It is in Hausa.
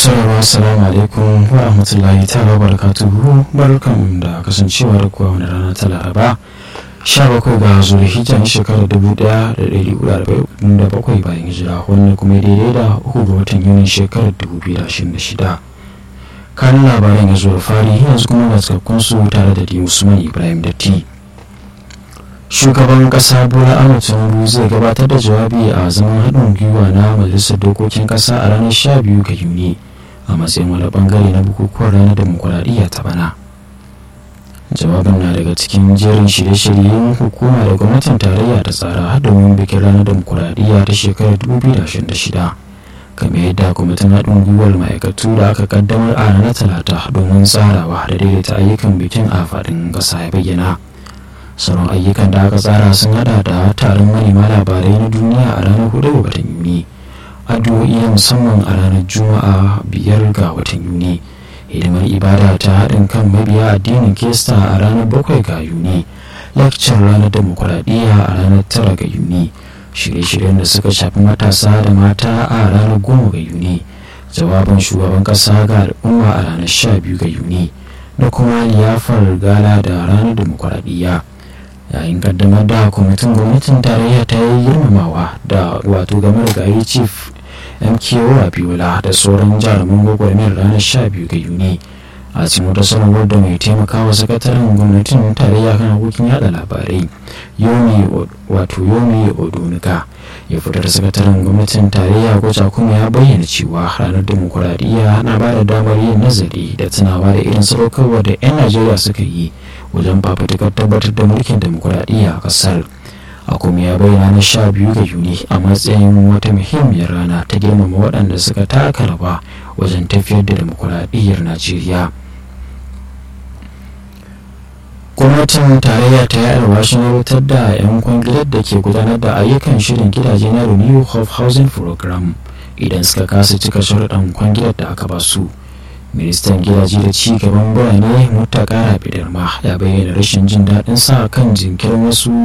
sauraro assalamu alaikum wa rahmatullahi ta'ala barakatuhu barkan da kasancewa da kuwa wani rana ta laraba 17 ga zulhijja na shekarar 1447 bayan hijira wannan kuma daidai da uku ga watan yunin shekarar 2026 kanin labaran ya zo da fari yanzu kuma ga cikakkun su tare da di usman ibrahim datti shugaban kasa bola ahmed tinubu zai gabatar da jawabi a zaman haɗin gwiwa na majalisar dokokin kasa a ranar 12 ga yuni a matsayin wani bangare na bukukuwan ranar demokuraɗiyya ta bana jawabin na daga cikin jerin shirye-shiryen hukuma da gwamnatin tarayya ta tsara domin bikin ranar demokuraɗiyya ta shekarar 2026 kamar yadda kwamitin haɗin gwiwar ma'aikatu da aka kaddamar a ranar talata domin tsarawa da daidaita ayyukan bikin a faɗin ƙasa ya bayyana sauran ayyukan da aka tsara sun hada da taron manema labarai na duniya a ranar 4 ga watan yuni addu'o'i na musamman a ranar juma'a biyar ga watan yuni hidimar ibada ta haɗin kan mabiya addinin kista a ranar 7 ga yuni lakcin ranar demokuraɗiyya a ranar 9 ga yuni shirye-shiryen da suka shafi matasa da mata a ranar 10 ga yuni jawabin shugaban ƙasa ga al'umma a ranar 12 ga yuni da kuma liyafar gala da ranar demokuraɗiyya yayin kaddamar da kwamitin gwamnatin tarayya ta yi girmamawa da wato game da gari chief mko abiola da sauran jaruman gwagwarmiyar ranar 12 ga yuni a cikin wata sanarwar da mai taimakawa sakataren gwamnatin tarayya kan harkokin yada labarai yomi wato yomi odonika ya fitar sakataren gwamnatin tarayya goja kuma ya bayyana cewa ranar demokuraɗiyya na ba da damar yin nazari da tunawa da irin sadaukarwa da 'yan najeriya suka yi wajen fafutukar tabbatar da mulkin demokuraɗiyya a ƙasar a kuma ya bayyana na sha biyu ga yuni a matsayin wata muhimmiyar rana ta girmama waɗanda suka taka rawa wajen tafiyar da demokuraɗiyyar najeriya gwamnatin tarayya ta yi alwashin rubutar da 'yan kwangilar da ke gudanar da ayyukan shirin gidaje na renew of housing program idan suka kasa cika sharuɗan kwangilar da aka ba su ministan gidaje da ci gaban birane mutaka rafi ma ya bayyana rashin jin daɗin sa kan jinkirin wasu